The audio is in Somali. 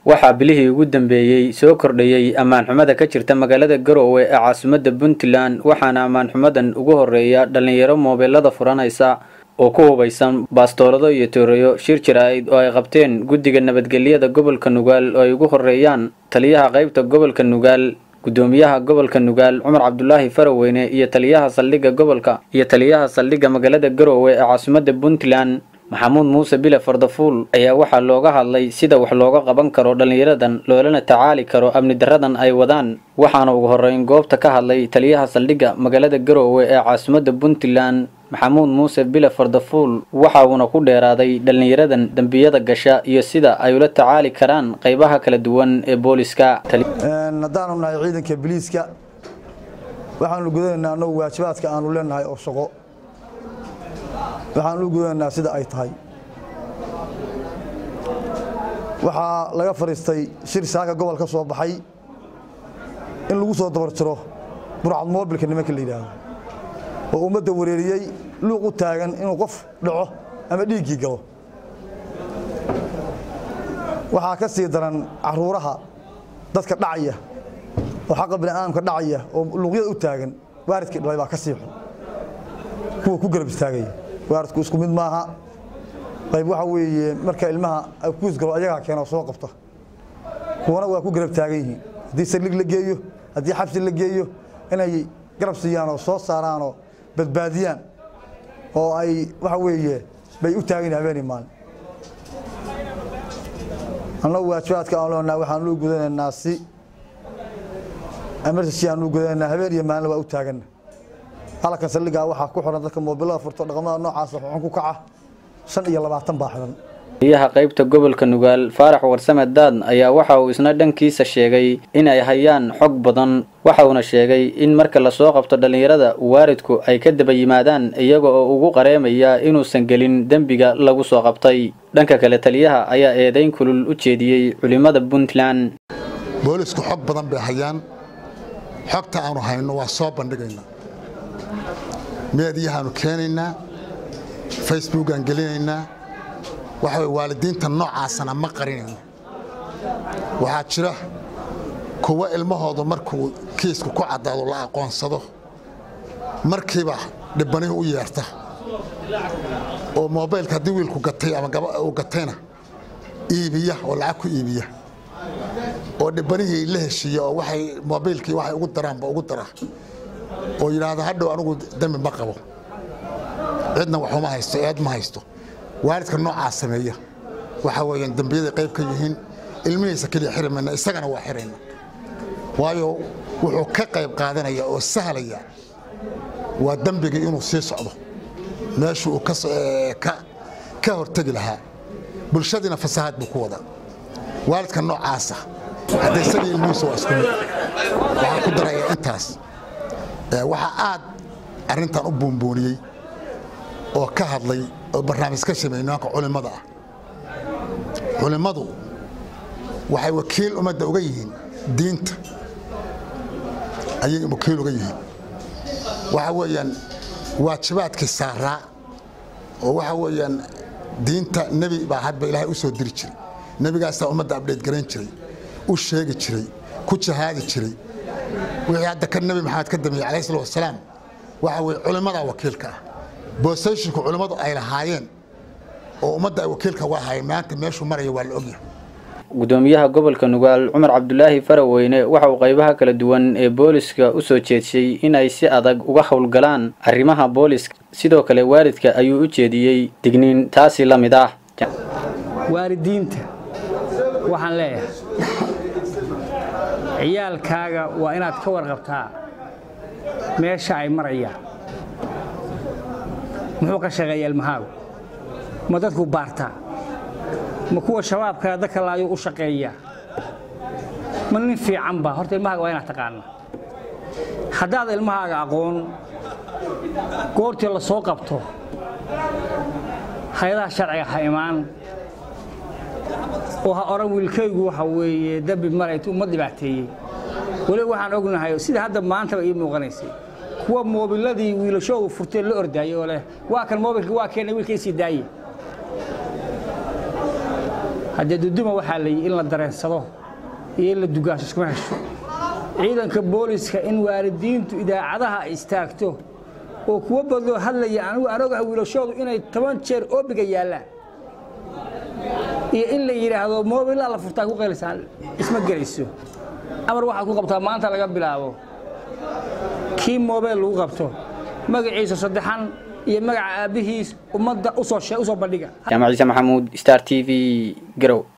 waxaa bilihii ugu dambeeyey soo kordhayey ammaanxumada ka jirta magaalada garoowe ee caasimadda puntland waxaana ammaanxumadan ugu horeeya dhallinyaro moobeelada furanaysa oo ku hubaysan baastoolado iyo tooreyo shir jira-id oo ay qabteen guddiga nabadgelyada gobolka nugaal oo ay ugu horeeyaan taliyaha qaybta gobolka nugaal gudoomiyaha gobolka nugaal cumar cabdulaahi faraweyne iyo taliyaha saldhigga gobolka iyo taliyaha saldhigga magaalada garoowe ee caasimadda puntland maxamuud muuse bile fardafuul ayaa waxaa looga hadlay sida wax looga qaban karo dhallinyaradan loolana tacaali karo amni daradan ay wadaan waxaana ugu horeyn goobta ka hadlay taliyaha saldhigga magaalada garoowe ee caasimadda puntland maxamuud muuse bile fardafuul waxa uuna ku dheeraaday dhallinyaradan dembiyada gasha iyo sida ay ula tacaali karaan qaybaha kala duwan ee booliska haddaanu nahay ciidanka biliiska waxaanu gudanaynaa annagu waajibaadka aanu leenahay oo shaqo waxaan u gudanaynaa sida ay tahay waxaa laga fadhiistay shir saaka gobol ka soo baxay in lagu soo dabar jiro burcad moobilka nimanka la yidhaahdo oo ummadda wareeriyey luuq u taagan inuu qof dhaco ama dhiiggii galo waxaa ka sii daran caruuraha dadka dhacaya oo xaqa bini'aadamka dhacaya oo luuqyada u taagan waaridkii dhalay baa ka sii xun kuwa ku garab istaagaya waaridku isku mid maaha qayb waxa weeye marka ilmaha kuus galo ayagaa keena soo qabta kuwana waa ku garab taagan yihiin haddii saldhig la geeyo haddii xabsi la geeyo inay garab siiyaan oo soo saaraanoo badbaadiyaan oo ay waxa weeye bay u taagan yihin habeenii maalin annagu waajibaadka aan leenaha waxaan u gudanaynaa si emergency aan u gudanaynaa habeen iyo maalin waa u taaganna halkan saldhigaa waxaa ku xiran dadka moobilada furto dhaqamada noocaasa xun ku kaca shan iyo labaatan baa xiran taliyaha qaybta gobolka nugaal faarax warsame daad ayaa waxa uu isna dhankiisa sheegay in ay hayaan xog badan waxa uuna sheegay in marka lasoo qabto dhallinyarada waaridku ay ka daba yimaadaan iyaga oo ugu qareemaya inuusan gelin dembiga lagu soo qabtay dhanka kale taliyaha ayaa eedayn kulul u jeediyey culimmada puntland boolisku xog badan bay hayaan xogta aanu hayno waa soo bandhigaynaa meediyahaanu keenaynaa facebookaan gelinaynaa waxa way waalidiinta noocaasana ma qarinayno waxaa jira kuwa ilmahoodu markuu kiisku ku caddaado la aqoonsado markiiba dhibanihi u yeerta oo moobaylka haddii wiilku gatay ama uu gatayna iibiya oo lacag ku iibiya oo dhibbanihii la heshiiya oo waxay moobaylkii waxay ugu daraanba ugu dara oo yidhaahda hadhow anigu dembi ma qabo cidna waxuma haysto eed ma haysto waalidka noocaa sameeya waxa weeyaan dembiyaday qayb ka yihiin ilmihiisa keliya xiri mayna isagana waa xirayna waayo wuxuu ka qayb qaadanaya oo sahlaya waa dembigii inuu sii socdo meeshuu uu ka hortegi lahaa bulshadiina fasahaad buu ku wadaa waalidka noocaasa hadda isagii ilmihiisa waa isku mid waxaan ku daraya intaas waxaa aad arrintan u buunbuuniyey oo ka hadlay oo barnaamij ka sameeyey nimanka culimmada ah culimmadu waxay wakiil ummadda uga yihiin diinta ayay wakiil uga yihiin waxa weeyaan waajibaadkii saaraa oo waxa weeyaan diinta nebi baa hadba ilaahay u soo diri jiray nebigaasaa ummadda abdheed garayn jiray u sheegi jiray ku jahaadi jiray wixii hadda ka nebi maxamed ka dambeeyey calayhi salatu wasalaam waxa weeye culimmadaa wakiilka ah boosayshinku culimmadu ay lahaayeen oo ummadda ay wakiilka uga ahaayeen maanta meeshuu maraya waa la ogyahay gudoomiyaha gobolka nugaal cumar cabdulaahi faraweyne waxa uu qaybaha kala duwan ee booliska u soo jeedshay in ay si adag uga howlgalaan arrimaha booliska sidoo kale waalidka ayuu u jeediyey digniin taasi la mid ah waalidiinta waxaan leeyahay ciyaalkaaga waa inaad ka warqabtaa meesha ay marayaan muxuu ka shaqeeya ilmahaagu ma dadku baartaa ma kuwa shabaabkaa dadka laayuu u shaqeeyaa ma nin fiican ba horta ilmahaaga waa inaad taqaana haddaad ilmahaaga aqoon goortii la soo qabto hay-adaha sharciga ha imaan oo ha odhan wiilkaygu waxa weeye dembi maraytu uma dhibaateeyey weliba waxaan ognahay sida hadda maantaba ii muuqanaysay kuwa moobiladii wiilashoogu furtee la ordaayey oo leh waa kan moobilka waa keena wiilka isii daaye haddee duduma waxaa la yidhi in la dareensado iyo in la dugaasho iskuma hesho ciidanka booliska in waalidiintu idaacadaha ay istaagto oo kuwa badoo hadlaya anigu aan ogaha wiilashoodu inay toban jeer oobiga yaallaan iyo in la yidhaahdo moobilaa la furtaa ku qaylisaan isma gelayso amar waxaad ku qabtaa maanta laga bilaabo kii moobeel lagu qabto magaciisa saddexan iyo magaca aabbihiis ummadda usoo bandhiga jaamac ciise maxamuud star t v garow